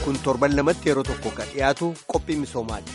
kun torban lamatti yeroo tokko kan dhiyaatu qophii misoomaati.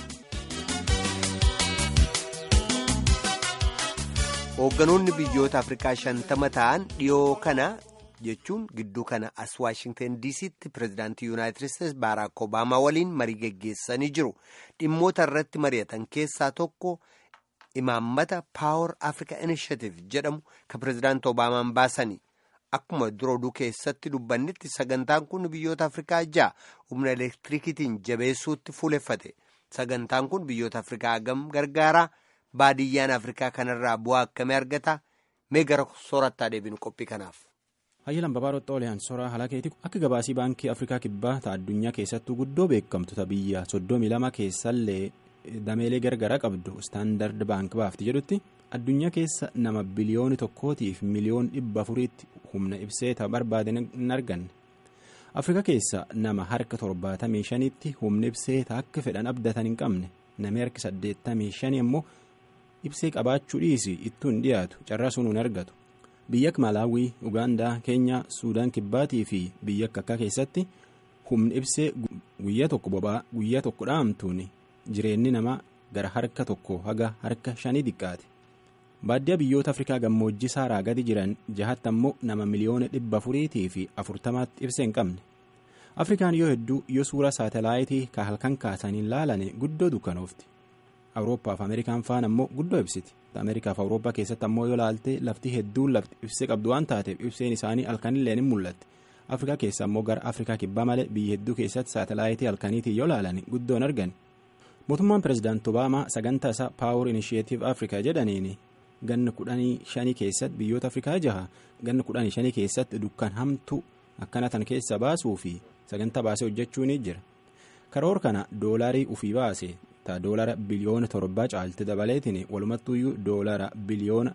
Hoogganoonni biyyoota Afrikaa shantama ta'an dhiyoo kana jechuun gidduu kana as Waashingtan DC'tti pirezidaantii Yuunaayitid Isteetsi Baaraak Obaamaa waliin marii geggeessanii jiru. Dhimmoota irratti mari'atan keessaa tokko imaammata Power Africa Initiative jedhamu kan pirezidaantii Obaamaan baasanii. Akkuma dura oduu keessatti dubbannitti sagantaan kun biyyoota Afrikaa ja'a humna elektirikiitiin jabeessuutti fuuleffate. Sagantaan kun biyyoota Afrikaa hagam gargaara. Baadiyyaan Afrikaa kanarraa bu'aa akkamii argata? Mee gara soorattaa deebinu qophii kanaaf. Hayyilaan Babaarotti Ooliyaan Soraa Halakeeti akka gabaasii baankii Afrikaa Kibbaa ta'a addunyaa keessattuu guddoo beekamtu biyya soddomii lama keessallee dameelee gargaraa qabdu istaandard baank baafti jedhutti addunyaa keessa nama biliyooni tokkootiif miliyoon dhibba afuriitti humna ibseeta barbaade hin arganne. Afrikaa keessa nama harka torbaatamii shanitti humna ibseeta akka fedhan abdatan hin qabne namni harki saddeettamii shanii immoo ibsee qabaachuu dhiisi ittuu hin dhiyaatu carraa sun hin argatu. biyya akka malaawii ugaandaa keenyaa suudaan kibbaatii fi biyya akka akka keessatti humni ibsee guyyaa tokko boba'aa guyyaa tokko dhaamtuun jireenyi namaa gara harka tokko haga harka shanii xiqqaate baadiyyaa biyyoota afrikaa gammoojjii saaraa gadi jiran jahatti ammoo nama miliyoona dhibba afuriitii fi afurtamaatti ibsee hin qabne afrikaan yoo hedduu yoo suura saatalaayitii ka halkan kaasaniin laalane guddoo dukkanoofti awurooppaa fi ameerikaan faan ammoo guddoo ibsiti. ameerikaa fi awurooppaa keessatti ammoo yoo laalte lafti hedduun lafti ibsee qabdu waan taateef ibseen isaanii halkanillee ni mul'atti afrikaa keessa ammoo gara afrikaa kibbaa malee biyya hedduu keessatti saatalaayitii halkaniitiin yoo laalan guddoon argan mootummaan pirezidaanti obaamaa sagantaa isaa paawur inishiyeetiif afrikaa jedhaniin ganna kudhanii shanii keessatti biyyoota afrikaa jaha ganna kudhanii shanii keessatti dukkan hamtuu akkana tan keessa baasuu fi sagantaa baasee hojjechuu ni jira karoora kana doolaarii ufii baase. ta doolara biliyoona torbaa caalte dabaleetiin walumattuyyuu doolara biliyoona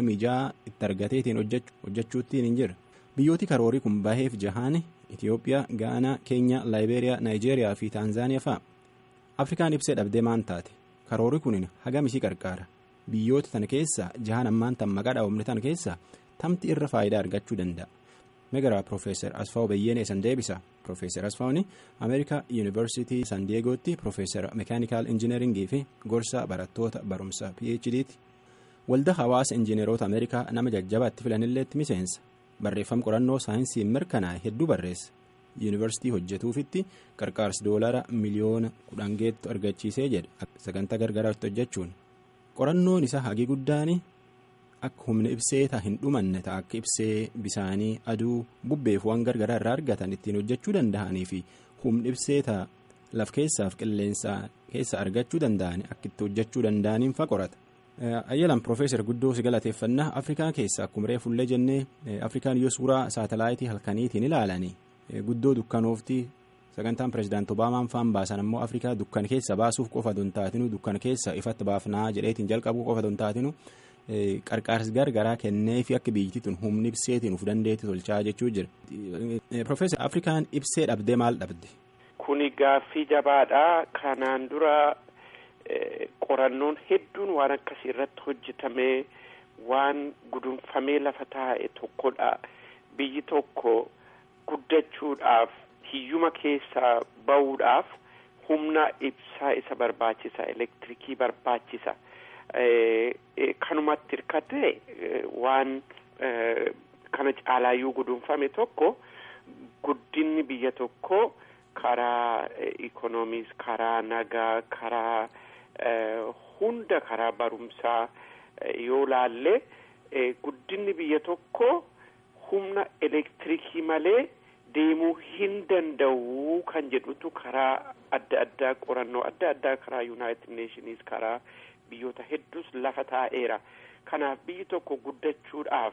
26 itti argateetiin hojjechuuttiin hin jira biyyooti karoorii kun baheef jahaan itiyoophiyaa gaanaa keenyaa laayibeeriyaa naayijeeriyaa fi taanzaaniyaa fa'a afrikaan ibsee dhabdee maan taate karoorii kun hagam isii qarqaara biyyoota tana keessaa jahaan ammaan tan maqaa dhaabamne tana keessaa tamti irra faayidaa argachuu danda'a megaraa piroofeesar asfaaw bayyeenee san deebisa piroofeesar asfaawni ameerikaa yuunivarsiitii san diyeegootti piroofeesar meekaanikaal injineeringii fi gorsaa barattoota barumsa phditti waldaa hawaasa injineeroota ameerikaa nama jajjabaatti filanilleetti miseensa barreeffama qorannoo saayinsii mirkanaa'e hedduu barreessa yuunivarsiitii hojjetuufitti qarqaarsi doolara miliyoona kudhan geettu argachiisee jedha sagantaa gargaraatti hojjechuun qorannoon isaa hagii guddaan akka humna ibseeta hin dhumanne ta'a akka ibsee bisaanii aduu bubbeef waan gargaraa irraa argatan ittiin hojjechuu danda'anii fi humna ibseeta laf keessaaf qilleensa keessa argachuu danda'an akka itti hojjechuu danda'aniin fa qorata. ayyalan piroofeesar guddoo si galateeffannaa afrikaa keessa akkuma reefullee jennee afrikaan yoo suuraa saatalaayitii halkaniitiin ilaalanii guddoo dukkanoofti sagantaan pirezidaanti obaamaan faan baasan ammoo afrikaa dukkan keessa baasuuf qofa don taatinu dukkan keessa ifatti baafnaa jedheetiin jalqabuu qofa don taatinu. qarqaarsi gargaraa kennee fi akka biyyattii tun humni ibseetiin uf dandeetti tolchaa jechuu jira. Profeesar Afrikaan ibsee dhabdee maal dhabde? Kuni gaaffii jabaadha. Kanaan dura qorannoon hedduun waan akkasii irratti hojjetamee waan gudunfamee lafa taa'e tokkodha. Biyyi tokko guddachuudhaaf hiyyuma keessaa bahuudhaaf humna ibsaa isa barbaachisa. Elektirikii barbaachisa. kanumatti hirkate waan kana caalaayyuu gudunfame tokko guddinni biyya tokko karaa ikoonomiis karaa nagaa karaa hunda karaa barumsaa yoo laalle guddinni biyya tokko humna elektirikii malee deemuu hin danda'u kan jedhutu karaa adda addaa qorannoo adda addaa karaa yuunaayitid neeshiniis karaa biyyoota hedduus lafa taa'eera kanaaf biyyi tokko guddachuudhaaf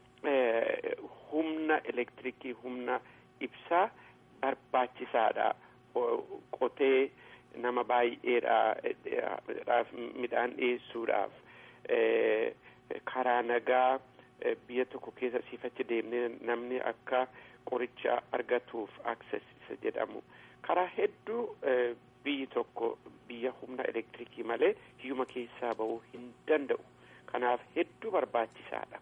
humna elektirikii humna ibsaa barbaachisaadha qotee nama baay'eedhaaf midhaan dhiyeessuudhaaf karaa nagaa biyya tokko keessa siifachi deemnee namni akka qoricha argatuuf access isa jedhamu karaa hedduu biyyi tokko biyya humna elektirikii malee hiyyuma keessaa bahuu hin danda'u kanaaf hedduu barbaachisaadha.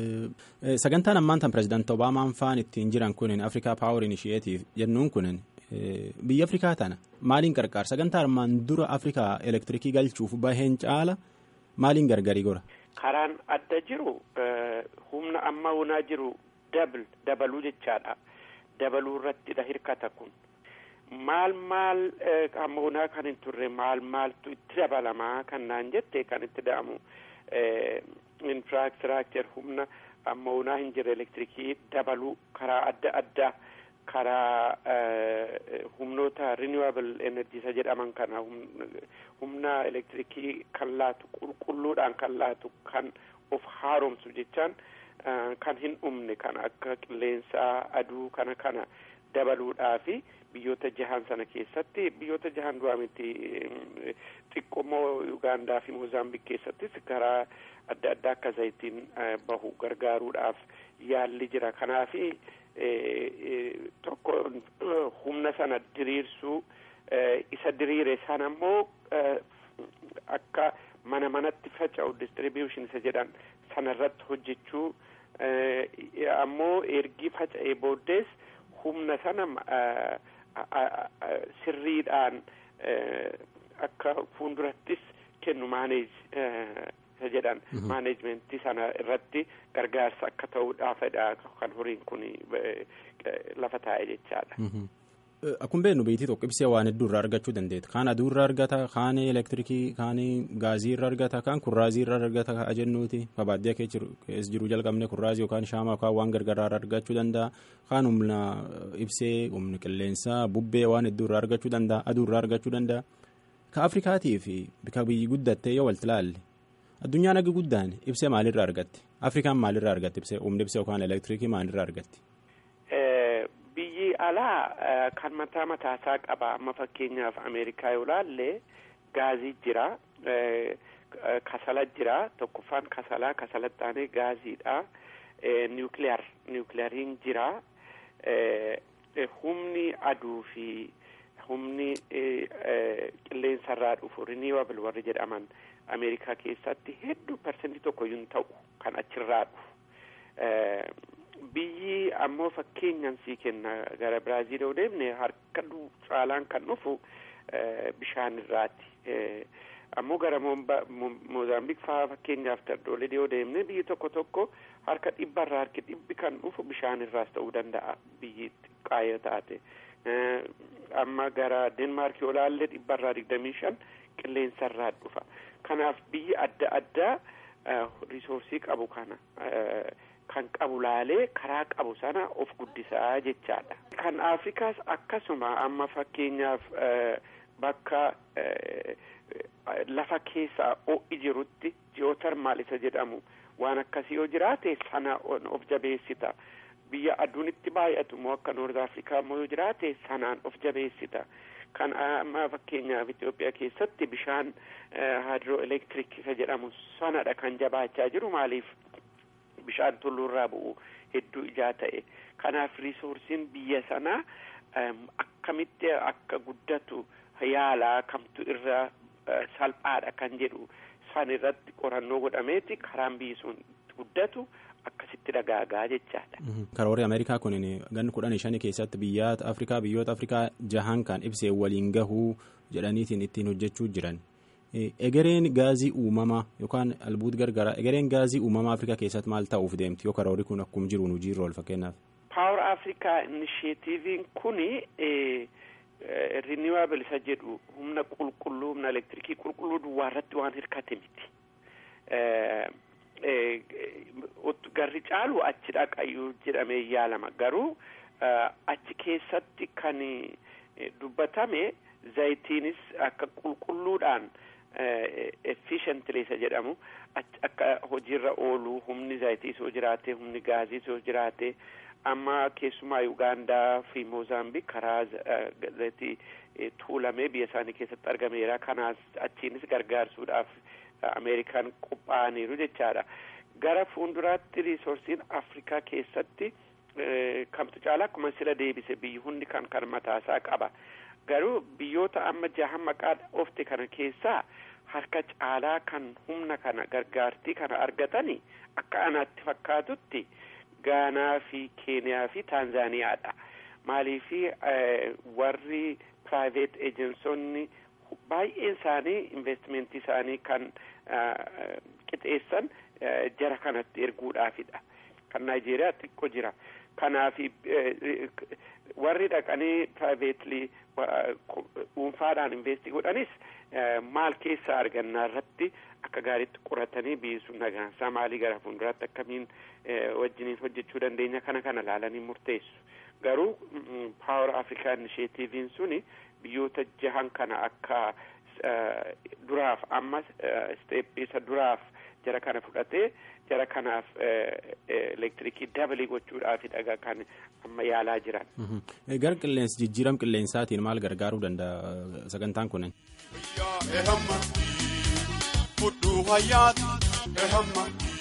sagantaan ammaan tan pirezidaanti obaamaan faan ittiin jiran kunin afrikaa paawur inishiyeetiif jennuun kunin biyya afrikaa tana maaliin qarqaara sagantaa armaan dura afrikaa elektirikii galchuuf baheen caala maaliin gargarii gora. karaan adda jiru humna amma hunaa jiru dabl dabaluu jechaadha dabaluu irrattidha hirkata kun maal maal amma hunaa kan hin turre maal maaltu itti dabalamaa kan naan jette kan itti da'amu infraastiraakcher humna amma hunaa hin jirre elektirikii dabaluu karaa adda addaa karaa humnoota renewable energy isa jedhaman kana humna elektirikii kan laatu qulqulluudhaan kan laatu kan of haaromsu jechaan kan hin dhumne kan akka qilleensaa aduu kana kana dabaluudhaafi biyyoota jahan sana keessatti biyyoota jahan duraa miti xiqqoomoo Ugaandaa fi Moozaambiik keessattis karaa adda addaa akka zayitiin bahu gargaaruudhaaf yaalli jira kanaafi tokko humna sana diriirsuu isa diriire sana ammoo akka mana manatti faca'u distribution isa jedhan sana irratti hojjechuu ammoo ergi faca'ee booddees humna sana sirriidhaan akka fuuldurattis kennu maaneej isa jedhan maaneejmentii sana irratti gargaarsa akka ta'uudhaafidha kan horiin kun lafa taa'e jechaadha. Akkuma beeknu biitii tokko ibsee waan hedduu irraa argachuu dandeetta. Kaan aduu irraa argata, kaan elektirikii, kaan gaazii irraa argata, kaan kurraazii irraa argata kaa jennuuti. Baadiyyaa keessa jiru jalqabnee kurraazii yookaan shaamaa yookaan waan gargaraa irraa argachuu danda'a. Kaan humna ibsee, humna qilleensaa, bubbee waan hedduu irraa argachuu danda'a, aduu irraa argachuu danda'a. Ka Afrikaatii fi bika biyyi guddattee yoo walti ilaalle addunyaan agi guddaan ibsee maalirraa argatti? Afrikaan maalirraa argatti ibsee humni ibsee yookaan elektirikii maalirraa argatti? biyyi alaa kan mataa mataasaa qaba amma fakkeenyaaf ameerikaa yoo laalle gaazii jira kasala jira tokkoffaan kasalaa kasalattaanee gaaziidha niwukiliyar niwukiliyariin jira humni aduu fi humni qilleensarraa dhufu riniwabl warri jedhaman ameerikaa keessatti hedduu parsentii tokko yuun ta'u kan achirraa dhufu biyyi ammoo fakkeenyan sii kenna gara biraaziil yoo deemne harka caalaan kan dhufu bishaan irraati ammoo gara moozaambiik faa fakkeenyaaf tardoolee yoo deemne biyyi tokko tokko harka dhibbarraa harki dhibbi kan dhufu bishaan irraas ta'uu danda'a biyyi xiqqaayoo taate amma gara denmaark yoo laalle dhibbarraa digdamii shan qilleensarraa dhufa kanaaf biyyi adda addaa risoorsii qabu kana kan qabu laalee karaa qabu sana of guddisaa jechaadha. Kan Afrikaas akkasuma amma fakkeenyaaf bakka lafa keessaa ho'i jirutti jiyootarmaal isa jedhamu waan akkasii yoo jiraate sana of jabeessita. Biyya aduun itti baay'atu immoo akka Noord Afrikaa immoo yoo jiraate sanaan of jabeessita. Kan amma fakkeenyaaf Itoophiyaa keessatti bishaan haadroo elektiriik isa jedhamu sanadha kan jabaachaa jiru maaliif bishaan tulluurraa bu'u hedduu ijaa ta'e kanaaf riisoorsiin biyya sanaa akkamitti akka guddatu yaalaa kamtu irra salphaadha kan jedhu san irratti qorannoo godhameeti karaan biyyi sun guddatu akkasitti dagaagaa jechaadha. Karoorri Ameerikaa kun ganni kudhanii shanii keessatti biyyoota Afrikaa biyyoota Afrikaa jahan kan ibsee waliin gahuu jedhaniitiin ittiin hojjechuu jiran. egereen gaazii uumamaa yookaan albuut gargaraa egereen gaazii uumamaa afrikaa keessatti maal ta'uuf deemti yoo karoorri kun akkuma jiruun hojiirra ool fakkeenyaaf. Power Africa Initiatiiviin kuni renewable isa jedhu humna qulqulluu humna elektirikii qulqulluu duwwaa irratti waan hirkate miti. Garri caalu achi dhaqayyuu jedhamee yaalama garuu achi keessatti kan dubbatame zayitiinis akka qulqulluudhaan. efficiently isa jedhamu akka hojiirra oolu humni zayitiis yoo jiraate humni gaaziis yoo jiraate amma keessumaa Ugaandaa fi Moozaambiik karaa zayitii tuulamee biyya isaanii keessatti argameera kanaas achiinis gargaarsuudhaaf Ameerikaan qophaa'aniiru jechaadha. Gara fuulduraatti riisorsiin Afrikaa keessatti kamtu caala akkuma sila deebise biyyi hundi kan kan mataasaa qaba. Garuu biyyoota amma jahan maqaa ofte kana keessaa harka caalaa kan humna kana gargaartii kana argatani akka anaatti fakkaatutti Gaanaa fi Keeniyaa fi Taanzaaniyaadha. maaliifi warri private ejensonni baay'een isaanii investimentii isaanii kan qixeessan jara kanatti erguudhaafidha kan naayijeeriyaa xiqqoo jira kanaaf warri dhaqanii privately dhuunfaadhaan investii godhanis maal keessaa argannaa irratti akka gaariitti qoratanii biyyi nagaansaa maalii gara fuulduraatti akkamiin wajjiniin hojjechuu dandeenya kana kana laalanii murteessu garuu paawar afrikaa inisheetiiviin suni biyyoota jahan kana akka duraaf amma isteeppisa duraaf jara kana fudhatee jara kanaaf elektirikii dabalii gochuudhaafi dhagaa kan amma yaalaa jiran. Gara qilleensa jijjiiram qilleensaatiin maal gargaaruu danda'a sagantaan kunin? Fudhuu hayyaati ehamma.